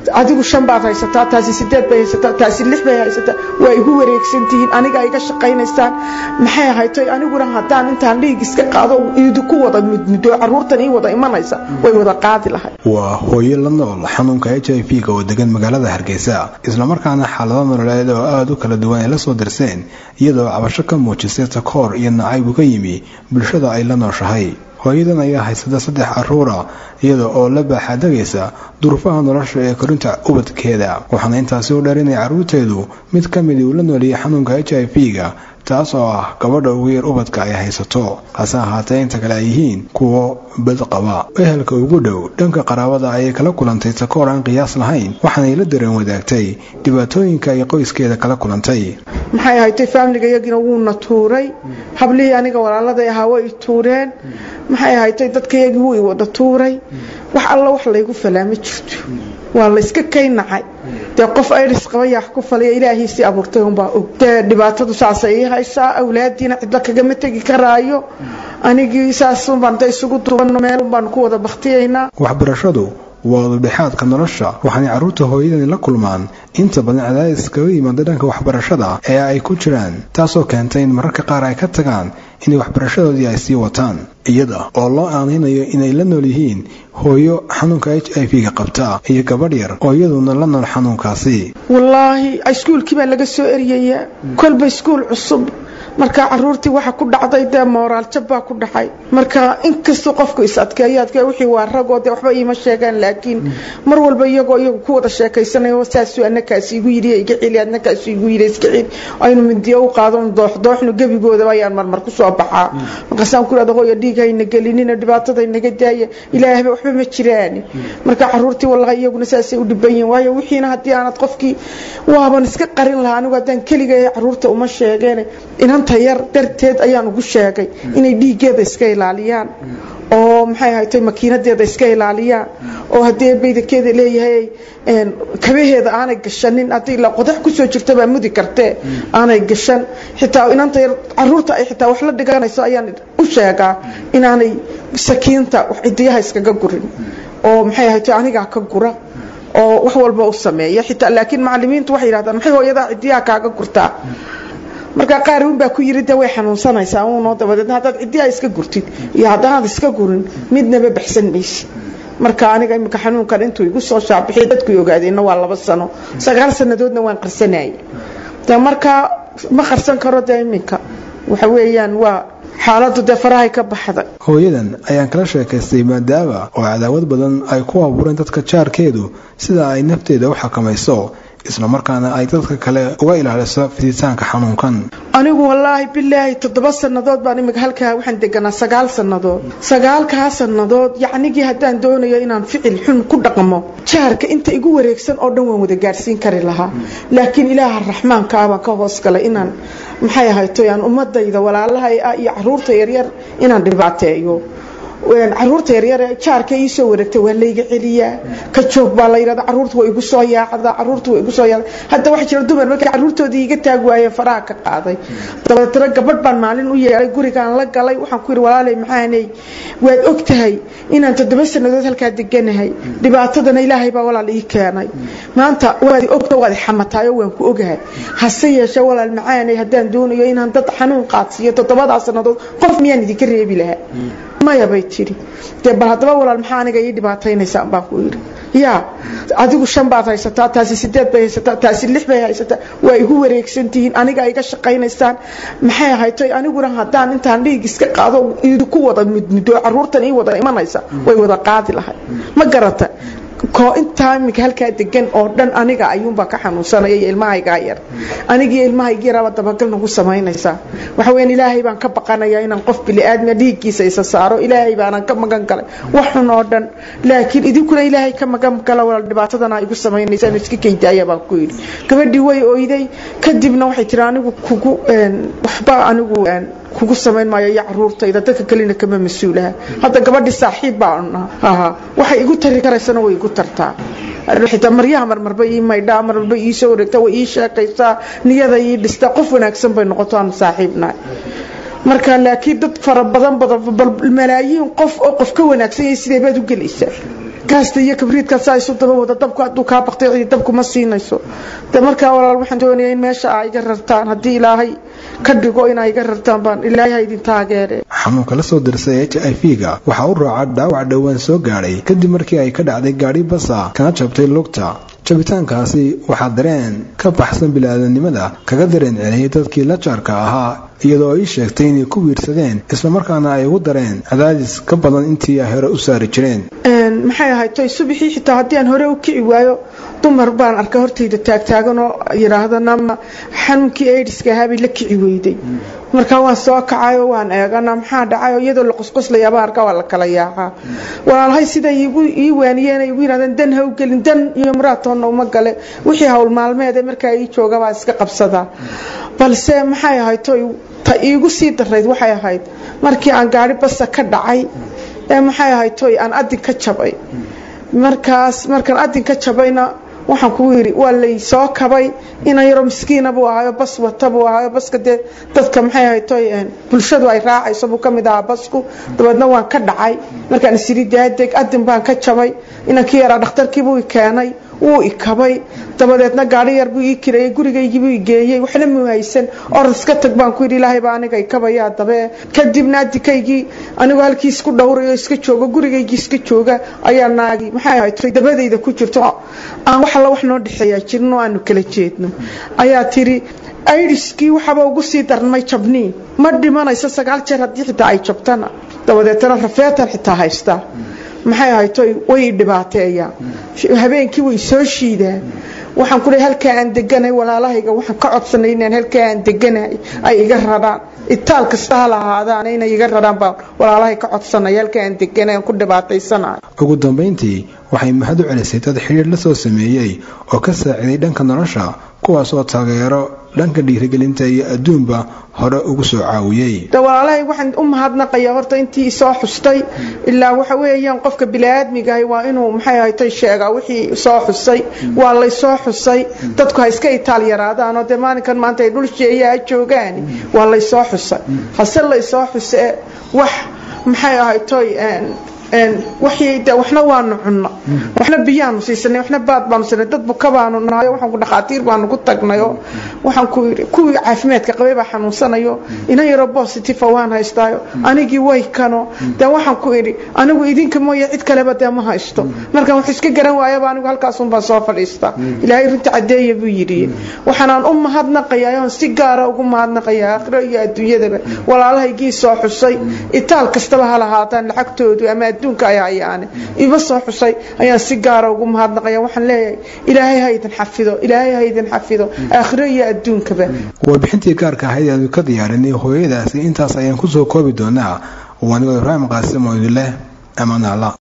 adigu shan baad haysataa taasi sideed bay haysataa taasi lix bay haysataa waa igu wareegsan tihiin aniga iga shaqaynaysaan maxay ahaytoy aniguna haddaan intaan dhiig iska qaado idinku wada mudmudo caruurtan ii wada imanaysa way wada qaadi lahay waa hooyo la nool xanuunka h i v-ga oo degan magaalada hargeysa islamarkaana xaalado nololeed oo aada u kala duwan ay la soo dirseen iyadoo cabasho ka muujisay takoor iyo nacayb uga yimi bulshada ay la nooshahay hooyadan ayaa haysata saddex caruura iyada oo la baaxaadagaysa duruufaha nolosha ee korinta ubadkeeda waxaana intaasi u dheer inay carruurteedu mid ka midii uu la nooliyay xanuunka h i v-ga taas oo ah gabadha ugu yar ubadka ay haysato hase ahaatee inta kale ay yihiin kuwo bad qaba ehelka ugu dhow dhanka qaraabada ayay kala kulantay takoor aan qiyaas lahayn waxaanay la dareen wadaagtay dhibaatooyinka ay qoyskeeda kala kulantay maxay ahaytay faamiliga iyagina wuuna tuuray hablihii aniga walaaladay ahaa way tuureen maxay ahaytay dadkayagii wuu i wada tuuray wax alla wax laygu falaa ma jirto waa la iska kaynacay dee qof airis qaba yaa ku faliya ilaahiisii abuurtay unbaa og dee dhibaatadu saasay ii haysaa awlaadiina cidla kagama tegi karaayo anigii saasunbaan da isugu duubano meelun baanu ku wada baktiyaynaa waxbarashadu waa ududhexaadka nolosha waxaanay carruurta hooyadani la kulmaan inta badan cadaadis kaga yimaada dhanka waxbarashada ee ay ku jiraan taasoo keentay in mararka qaar ay ka tagaan inay waxbarashadoodii ay sii wataan iyada oo loo aanaynayo inay la nool yihiin hooyo xanuunka h i v-ga qabta iyo gabadh yar oo iyaduna la nool xanuunkaasi wallaahi iskuulkii baa laga soo eryayaa kolba iskuul cusub marka caruurtii waxa ku dhacday dee mooraal jab baa ku dhacay marka inkastoo qofku is adkeeyo adkee wixii waa ragoo dee waxba iima sheegaan laakiin mar walba iyagoo iyagu ku wada sheekaysanayo saasuu annakaasi igu yidhi iga celi annakaasi igu yidhi iska celi aynu mindiyo u qaadon dooxdooxnu gebigoodaba ayaan marmar ku soo baxaa markaasaan ku idhahda hooyo dhiig hayna gelinina dhibaatada naga daaya ilaahba waxba ma jiraan marka caruurtii wallahi iyaguna saasay u dhiban yihin waayo wixiina haddii aanad qofkii waaban iska qarin lahaa anigu haddaan keliga caruurta uma sheegeen inanta yar darteed ayaan ugu sheegay inay dhiiggeeda iska ilaaliyaan oo maxay ahaytay makiinadeeda iska ilaaliyaan oo haddii baydakeeda leeyahay kabaheeda aanay gashanin haddii la qodax kusoo jirta baa mudi kartee aanay gashan xitaa inanta yar caruurta ay xitaa wax la dhiganayso ayaan u sheegaa inaanay sakiinta cidiyaha iskaga gurin oo maxay ahaytay anigaa ka gura oo wax walba u sameeya xitaa laakiin macalimiintu waxay yidhahdaan maxay hooyadaa cidiyaha kaaga gurtaa markaa qaar un baa ku yiri de way xanuunsanaysaa uunoo dabadeedna haddaad ciddiyaa iska gurtid iyo haddaanaad iska gurin midnaba baxsan maysi marka aniga imika xanuunkan intuu igu soo shaabixiy dadkuy ogaadeenna waa laba sano sagaal sannadoodna waan qarsanayay de markaa ma qarsan karo dee iminka waxa weeyaan waa xaaladu dee farahay ka baxday hooyadan ayaan kala sheekaystay maadaama oo cadaawad badan ay ku abuureen dadka jaarkeedu sida ay nafteeda u xakamayso islamarkaana ay dadka kale uga ilaaliso fiditaanka xanuunkan anigu wallaahi bilaahi toddoba sannadood baan imika halkaa waxaan deganaa sagaal sannadood sagaalkaa sannadood yacnigii haddaan doonayo inaan ficil xun ku dhaqmo jaarka inta igu wareegsan oo dhan waan wada gaadhsiin kari lahaa laakiin ilaaha raxmaanka ah baan ka hoos galay inaan maxay ahayto aan ummadayda walaalahay ah iyo caruurta yaryar inaan dhibaateeyo caruurta yaryar jaarka ii soo wareegtay waa layga celiyaa ka joog baa la yidhahda caruurta waa igu soo yaacdaa caruurta waa igu soo yaacda hadda waxaa jira dumar markay caruurtoodii iga taag waayeen faraha ka qaaday dabeetana gabadh baan maalin u yeelay gurigaan la galay waxaan ku yidhi walaalay maxaanay waad og tahay inaan toddoba sannadood halkaa deganahay dhibaatadana ilaahay baa walaal ii keenay maanta waad ogta waad xamataayo waan ku ogahay hase yeeshee walaal macaanay haddaan doonayo inaan dad xanuun qaadsiiyo toddobadaa sannadood qof miyaan idinka reebi lahaa maya bay tidhi dee bal haddaba walaal maxaa aniga ii dhibaataynaysaa baan ku yidhi yaa adigu shan baad haysataa taasi sideed bay haysataa taasi lix bay haysataa waa igu wareegsan tihiin aniga iga shaqaynaysaan maxay ahaytay aniguna haddaan intaan dhiig iska qaado idinku wada mudmudo caruurtan ii wada imanaysa way wada qaadi lahay ma garata koo intaa iminka halkaa degan oo dhan aniga ayuunbaa ka xanuunsanaya iyo ilmahaygaa yar anigiiyo ilmahayga yaraaba dabagal nagu samaynaysaa waxa weyan ilaahay baan ka baqanayaa inaan qof bili-aadmiya dhiiggiisa isa saaro ilaahay baanaan ka magan galay wax xun oo dhan laakiin idinkuna ilaahay ka magan gala walaal dhibaatadana igu samaynaysaan iska kaydaaya baan ku yidhi gabadhii way oyday kadibna waxay tiri anigu kugu waxba anigu kugu samayn maayo iyo caruurtayda dadka kalena kama mas-uulaha hadda gabadhii saaxiib baan ahaa waxay igu tari karaysana way igu tartaa xitaa maryaha marmarba ii maydhaa marmarba ii soo wareegtaa way ii sheekaysaa niyada ii dhistaa qof wanaagsan bay noqoto aan saaxiibnahay marka laakiin dad fara badan badan bal malaayiin qof oo qof ka wanaagsan yahay sidee baad u gelaysaa gaasta iyo kabriidka saa isu daba wada dabku hadduu kaa baqtay cidi dabku ma siinayso de markaa walaal waxaan doonaya in meesha aa iga rartaan haddii ilaahay ka dhigo inaa iga rartaan baan ilaahay ha idin taageere xanuunka la soo dirsay h i v ga waxaa u raaca dhaawac dhowaan soo gaadhay kadib markii ay ka dhacday gaadhi basa kana jabtay lugta jabitaankaasi waxaa dareen ka baxsan bili-aadanimada kaga dareen celiyay dadkii la jaarka ahaa iyadoo ay sheegtay inay ku wiirsadeen islamarkaana ay ugu dareen cadaadis ka badan intii ay hore u saari jireen maxay ahayd toy subixii xitaa haddii aan hore u kici waayo dumar baan arka hortayda taagtaagan oo yidhaahda nama xanuunkii aidiska ahaabay la kici weyday markaa waan soo kacayo waan eegana maxaa dhacayo iyadoo la qusquslayaaba arka waa la kala yaacaa walaalhay siday ii waaniyeen ay igu yidhahdeen dan ha u gelin dan iyo maraatoonna uma gale wixii hawl maalmeede markaa ii jooga baa iska qabsadaa balse maxay ahayd toy ta iigu sii darayd waxay ahayd markii aan gaari basa ka dhacay ee maxay ahayd toy aan adin ka jabay markaas markaan adin ka jabayna waxaan kugu yidhi waa lay soo kabay ina yaroo miskiina buu ahayo bas wata buu ahayo baska dee dadka maxay ahayd toy bulshadu ay raacayso buu ka mid ahaa basku dabeedna waan ka dhacay markaan isiri daadeg adin baan ka jabay inankii yaraa dhakhtarkiibuu i keenay wuu ikabay dabadeedna gaari yar buu ii kireeyey gurigaygiibuu igeeyey waxna muu haysan orod iska tag baan ku yidhi ilaahay baa aniga ikabaya dabe kadibna adikaygii anigoo halkii isku dhowrayo iska joogo gurigaygii iska jooga ayaa naagi maxay ahayd dabadayda ku jirto aan wax alla wax noo dhexeeyaa jirin oo aanu kala jeedno ayaa tiri aidiskii waxaba ugu sii darnmay jabnii ma dhimanayso sagaal jeer haddii xitaa ay jabtana dabadeetana rafeetan xitaa haystaa maxay ahayto way dhibaateeyaa habeenkii way soo shiidaan waxaan ku leey halkaa aan deganahay walaalahayga waxaan ka codsanay inaan halkaa aan deganahay ay iga radhaan itaal kasta ha lahaadaan inay iga radhaan baan walaalahay ka codsanay halkaa aan deganahay aan ku dhibaataysanahay ugu dambayntii waxay mahad u celisay dad xidhiir la soo sameeyey oo ka saaciday dhanka nolosha kuwaas oo taageero dhanka dhiirigelinta iyo adduunba hore ugu soo caawiyey de walaalahay waxaan u mahadnaqayaa horta intii isoo xustay ilaa waxa weeyaan qofka bili-aadmigahay waa inuu maxay ahaytay sheegaa wixii soo xusay waa laysoo xusay dadku ha iska itaal yaraadaanoo dee maalinkan maanta ay dhul sheeyaa joogaan waa laysoo xusay hase laysoo xuse wax maxay ahaytoy waxna waanu cunno waxna biyaanu siisanay waxna baad baanu siinay dad buka baanu nahayo waxaan ku dhakhaatiir baanu ku tagnayo waxaan ku yidhi kuwii caafimaadka qabay baa xanuunsanayo ina yaroo positive waan haystaayo anigii way kano dee waxaan ku idhi anigu idinka mooye cid kaleba dee ma haysto markaan wax iska garan waayaba anigu halkaasun baan soo fadhiistaa ilaahay runta caddeeya buu yidhi waxaanaan u mahadnaqayaa oon si gaara ugu mahadnaqayaa aakhiro iyo adduunyadaba walaalahaygii soo xusay itaal kastaba ha lahaataan lacagtoodu ama adduunka ay hayaane iba soo xusay ayaan si gaara ugu mahadnaqaya waxaan leeyahay ilaahay ha idin xafido ilaahay ha idin xafido aakhiro iyo adduunkaba warbixintii gaarka ahayd aanu ka diyaarinay hooyadaasi intaas ayaan kusoo koobi doonaa wanigoo ibraahim qaasim oo idin leh amaanaala